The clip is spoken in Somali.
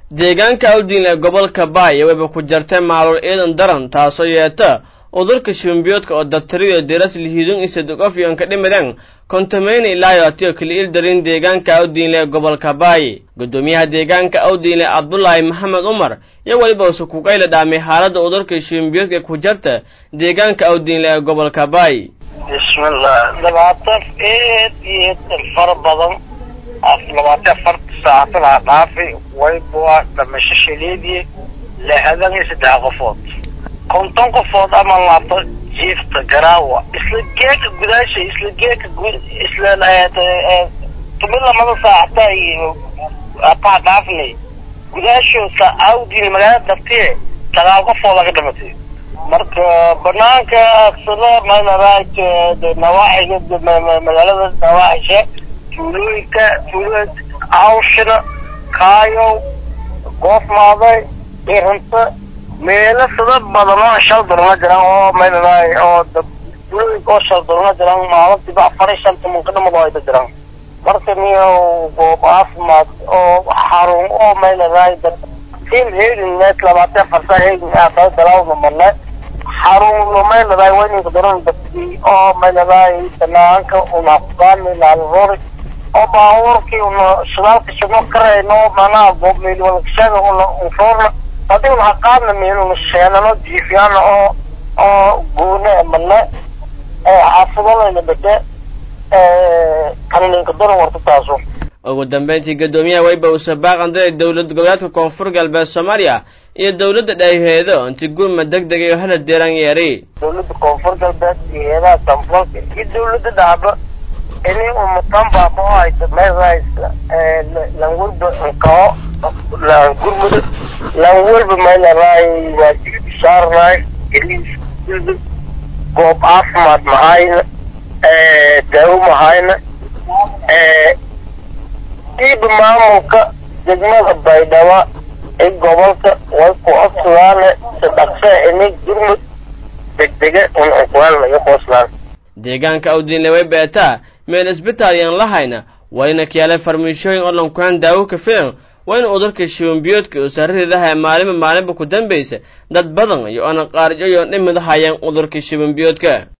deegaanka awdiin ee gobolka baay wayba ku jartay maalul ciidan daran taasoo yeeta udurka shimbiyoodka oo dabtariyo diras lihiidun isadugofyon ka dhimadeen kontameyne ilaayo atiyo kaliil darin deegaanka awdiinle ee gobolka baay guddoomiyaha deegaanka awdiinle cabdulaahi maxamed umar iyo weliba usukugayla dhaamay xaaladda udurka shimbiyoodka ku jarta deegaanka awdiinle ee gobolka baay bismillah labaatan eed iyo fara badan labaatan afarta saacatan ha dhaafi wayba dhamasho shaleediye lixdan iyo saddex qofood konton qofood ama laabto jiifta garaawa isla geeka gudaasha isla geeka isla tumi lamada saacata iyo ataa dhaafnay gudaasho sa awdiin magaalada dartiye sagaal qofood laga dhimatay marka banaanka sida maynaraaj nawaaxiga magaalada nawaaxisha tuulooyinka tuulooyinka awshina kaayow goofmaaday irinta meelo sida badan oo shal durma jiraan oo maynaraay oo tuulooyinka oo shal durma jiraan maalintiiba afar iyo shan tobanka dhamado ayda jiraan marka niyo goob caafimaad oo xarun oo maynaraay sil heegin net labaatan afarta heegin aafaa dalaawda marne xarun maynaraay wayninka daran dadkii oo maynaraay banaanka una kugaani laalroori oo baabuurkii una shidaalka shidno karayno manaha boobmeelwalkashada una unroorna hadii una haqaadna meeluna sheenano jiifyaana oo oo goone mane xaafidonayna bade kanininka daran warta taaso ugu dambeyntii guddoomiyaha wayba uu sabaaqanday dowlad goboleedka koonfur galbeed soomaaliya iyo dowladda dhayheedo inti gurma deg degay oo hala deeran yeeray dowladda koonfur galbeed iyo heedaha samfalka iyo dowladda dhacba ini umatanbaaba oo haysa meeshaas lanwalba nkao gurmuda lanwalba meelaraay waajib saarnaay goob caafimaad mahayna daawo mahayna diiba maamulka degmada baydhabo ee gobolka way ku codsudaane sadaqse ini gurmud degdega un unkulaan laga qooslaan deegaanka awdiinle way beetaa meel isbitaal yaan lahayna wayna kiyaaleen farmiishooyin oo lankuhaan daawo ka filan wayna udurka shiwambiyoodka oo sararidaha ee maalinba maalinba ku dambaysa dad badan iyo oona qaarjoyo dhimid hayaan udurka shiwambiyoodka